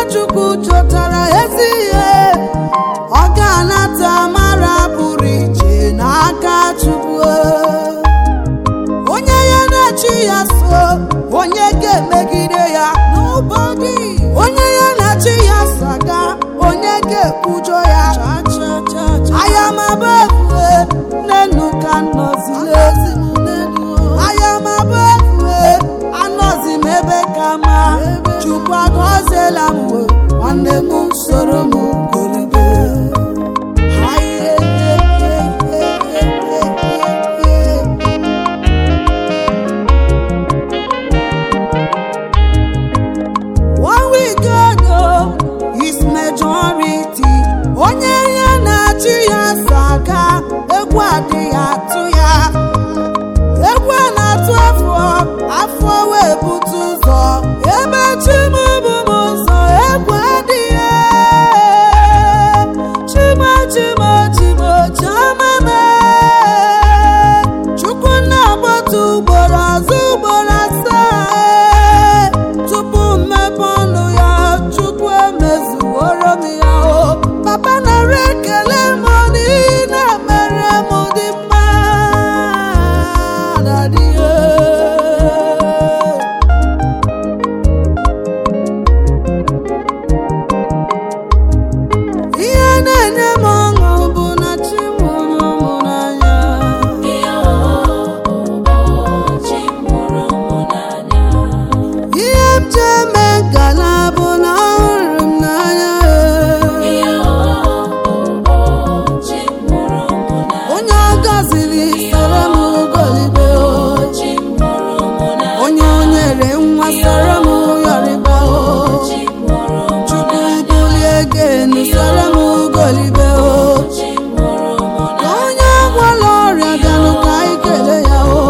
chukwu chọtara ezi ihe ọ ga-anata mara pụrụ iche n'aka chukwu onye ya na-achị ya so onye ga-emegide ya n'ụbọdị onye ya na-achị ya so aga onye ga-ekwujọ ya ayamaba efue n'enu ka nnọzile ayamaba efue anọzi m ebe ka ma chukwu agọziela m we nwanne m soro m golibe One week ago is majority. Onye ya na-achị ya saga egwu adịghị atụ ya. Egwu a na-atụ afọ afọ wee bute ụzọ. Ebe chim bụ m ụzọ egwu adịghị. Chimo chimo chimo chioma mee. Chukwu na-agbatu ugboro azụ ugboro asaa. Tupu mmepe ọnụ ya, Chukwu emezuworo m ya o. Papa nara ekele m n'ihi na mere m dị mma. Daddy, eh. Ihe na-enye m ọṅụ bụ na chi mụrụ m n'anya. Ihe m ji eme ngala bụ na ọ hụrụ m n'anya. Onye ọ gọziri soro m golibe o. Onye o nyere nwa soro m yọrịba o. Chukwu bulie gị enu soro m golibe o. Ka onye gwọrọ ọrịa bịanụ ka anyị kelee ya o.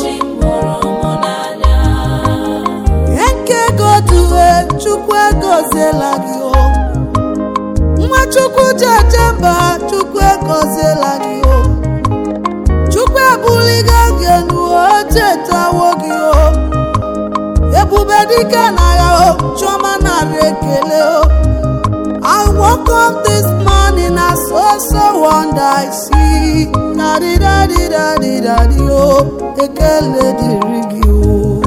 Nke goduwe Chukwu egoziela gị o. Nwa Chukwu jeje mba Chukwu egoziela gị o. Chukwu ebuligo gị enu o chetawo gị o. Ebube dike na ya o Chioma nara ekele o. I woke up this morning I saw so wonder I see. Daddy daddy daddy daddy o ekele dịrị gị o.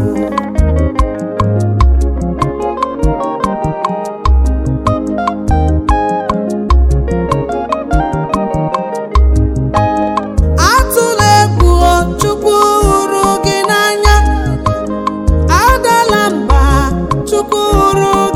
atụla egwu o, chukwu hụrụ gị n'anya adala mba chukwu hụrụ